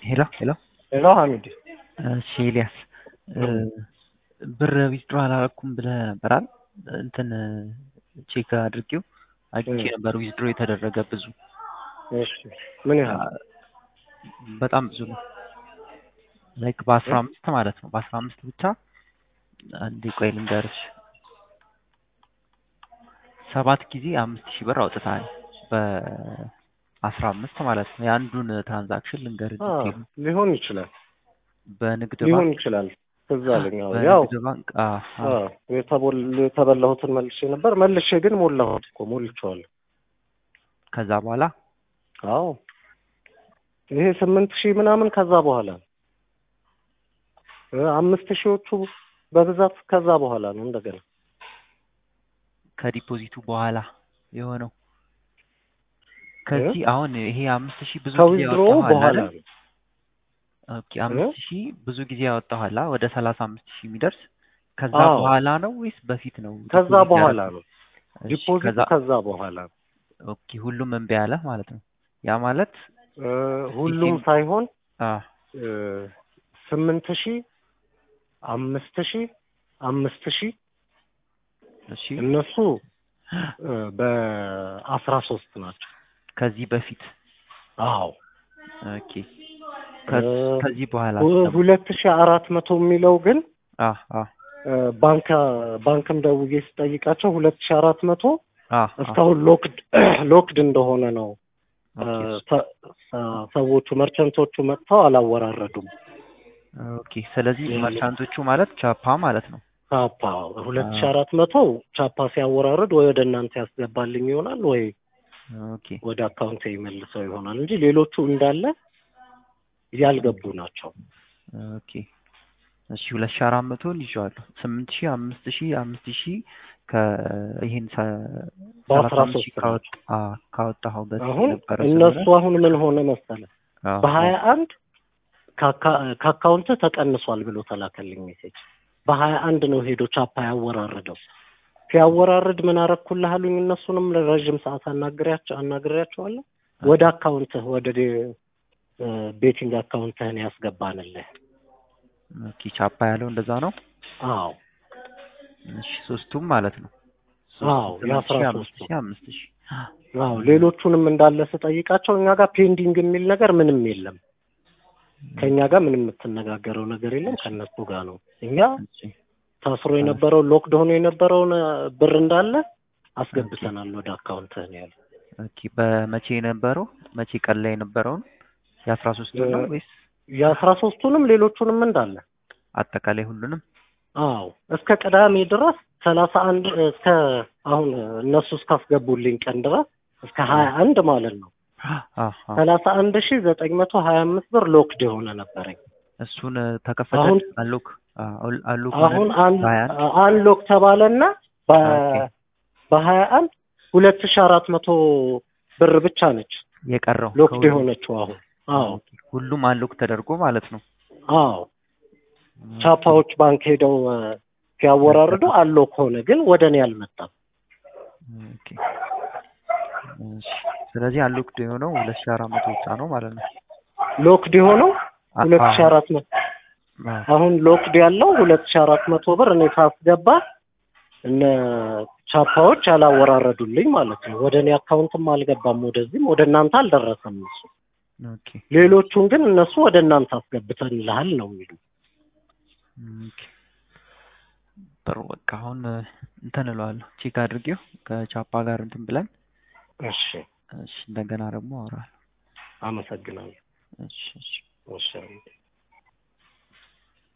ሄሎ ሄሎ ሄሎ ሀሚድ እሺ ኤልያስ ብር ዊዝድሮ አላረኩም ብለህ ነበር አይደል? እንትን ቼክ አድርጌው አግኝቼ ነበር ዊዝድሮ የተደረገ ብዙ እሺ ምን ያህል በጣም ብዙ ነው። ላይክ በአስራ አምስት ማለት ነው። በአስራ አምስት ብቻ አንዴ ቆይ ልንገርሽ ሰባት ጊዜ አምስት ሺህ ብር አውጥተሃል በአስራ አምስት ማለት ነው። የአንዱን ትራንዛክሽን ልንገርህ አ፣ ዲቴይሉ ሊሆን ይችላል በንግድ ሊሆን ባንክ ይችላል ትዝ አለኝ። አዎ፣ ያው በንግድ ባንክ አ፣ አ፣ አ፣ የተቦል- የተበላሁትን መልሼ ነበር መልሼ ግን ሞላሁት እኮ ሞልቼዋለሁ። ከዛ በኋላ አዎ ይሄ ስምንት ሺህ ምናምን ከዛ በኋላ ነው። እ፣ አምስት ሺዎቹ በብዛት ከዛ በኋላ ነው እንደገና ከዲፖዚቱ በኋላ የሆነው ከዚህ አሁን ይሄ አምስት ሺህ ብዙ ጊዜ ከዊዝድሮ ያወጣኋል በኋላ አይደል? ነው። ኦኬ አምስት ሺህ ብዙ ጊዜ ያወጣኋላ ወደ ሰላሳ አምስት ሺህ የሚደርስ ከዛ አዎ። በኋላ ነው ወይስ በፊት ነው? ከዛ ዲፖዚት በኋላ ያደረገው? ነው እሺ፣ ዲፖዚቱ ከዛ ከዛ በኋላ ነው። ኦኬ ሁሉም እምቢ አለ ማለት ነው። ያ ማለት እ፣ ሁሉም ይሄም- ሳይሆን አ እ፣ ስምንት ሺህ አምስት ሺህ አምስት ሺህ እሺ እነሱ እ፣ በአስራ ሶስት ናቸው። ከዚህ በፊት አዎ ኦኬ ከ- እ፣ ከዚህ በኋላ ሁ- ሁለት ሺህ አራት መቶ የሚለው ግን አ አ እ፣ ባንክ ባንክም ደውዬ ስጠይቃቸው ሁለት ሺህ አራት መቶ አ አ እስካሁን ሎክድ ሎክድ እንደሆነ ነው እ፣ ኦኬ ሰ- ሰ- ሰዎቹ መርቸንቶቹ መጥተው አላወራረዱም። ኦኬ ስለዚህ ይሄ- መርቻንቶቹ ማለት ቻፓ ማለት ነው። ቻፓ ሁለት ሺህ አራት መቶ ቻፓ ሲያወራርድ ወይ ወደ እናንተ ያስገባልኝ ይሆናል ወይ ኦኬ ወደ አካውንት ይመልሰው ይሆናል እንጂ ሌሎቹ እንዳለ ያልገቡ ናቸው። ኦኬ እሺ ሁለት ሺህ አራት መቶን ይዤዋለሁ። ስምንት ሺህ አምስት ሺህ አምስት ሺህ ከይሄን በአስራ ሰላሳ አምስት ሺህ ሶስት ካወጥ አ ካወጣኸው በፊት አሁን ነበረ እነሱ ስለሆነ አሁን ምን ሆነ መሰለ አዎ፣ በሀያ አንድ ከአካውንት ተቀንሷል ብሎ ተላከልኝ ሜሴጅ። በሀያ አንድ ነው ሄዶ ቻፓ ያወራርደው። ሲያወራርድ ምን አረኩልህ አሉኝ። እነሱንም ለረዥም ሰዓት አናግሬያቸው አናግሬያቸዋለሁ። ወደ አካውንትህ ወደ ዴ- እ፣ ቤቲንግ አካውንትህን ያስገባንልህ። ኦኬ ቻፓ ያለው እንደዛ ነው። አዎ እሺ ሶስቱም ማለት ነው። አዎ ስምንት የአስራ ሺህ አምስት ሶስቱ ሺህ አምስት ሺህ አዎ ሌሎቹንም እንዳለ ስጠይቃቸው እኛ ጋር ፔንዲንግ የሚል ነገር ምንም የለም። ከእኛ ጋር ምንም የምትነጋገረው ነገር የለም። ከእነሱ ጋር ነው። እኛ እሺ ታስሮ የነበረው ሎክድ ሆኖ የነበረውን እ፣ ብር እንዳለ አስገብተናል ወደ አካውንትህ ነው ያለው። ኦኬ በመቼ የነበረው መቼ ቀን ላይ የነበረውን የአስራ ሶስቱን ነው እ- ወይስ የአስራ ሶስቱንም ሌሎቹንም እንዳለ አጠቃላይ ሁሉንም? አዎ እስከ ቅዳሜ ድረስ ሰላሳ አንድ እስከ አሁን እነሱ እስካስገቡልኝ ቀን ድረስ እስከ ሀያ አንድ ማለት ነው አ አ ሰላሳ አንድ ሺ ዘጠኝ መቶ ሀያ አምስት ብር ሎክድ የሆነ ነበረኝ። እሱን ተከፈተ አሁን አሎክ አል- አሎክ አሁን ሆነ? አን በሀያ አንድ? አንሎክ ተባለና ኦኬ። በሀያ አንድ ሁለት ሺ አራት መቶ ብር ብቻ ነች የቀረው ሎክድ ከሁሉም? የሆነችው አሁን። አዎ ኦኬ። ሁሉም አንሎክ ተደርጎ ማለት ነው። አዎ ቻፓዎች ባንክ ሄደው እ፣ ሲያወራርዱ አንሎክ ሆነ፣ ግን ወደ እኔ አልመጣም። ኦኬ። እሺ። ስለዚህ አንሎክድ የሆነው ሁለት ሺህ አራት መቶ ብቻ ነው ማለት ነው። ሎክድ የሆነው አ- ሁለት ሺ አ- አራት መቶ አ- አሁን ሎክድ ያለው ሁለት ሺ አራት መቶ ብር እኔ ሳስገባ እነ ቻፓዎች አላወራረዱልኝ ማለት ነው። ወደ እኔ አካውንትም አልገባም፣ ወደዚህም ወደ እናንተ አልደረሰም እሱ። ኦኬ። ሌሎቹን ግን እነሱ ወደ እናንተ አስገብተንልሃል ነው የሚሉ። ኦኬ። ጥሩ በቃ አሁን እ፣ እንትን እለዋለሁ ቼክ አድርጌው ከቻፓ ጋር እንትን ብለን እሺ እሺ እንደገና ደግሞ አወራለሁ። አመሰግናለሁ። እሺ እሺ እሺ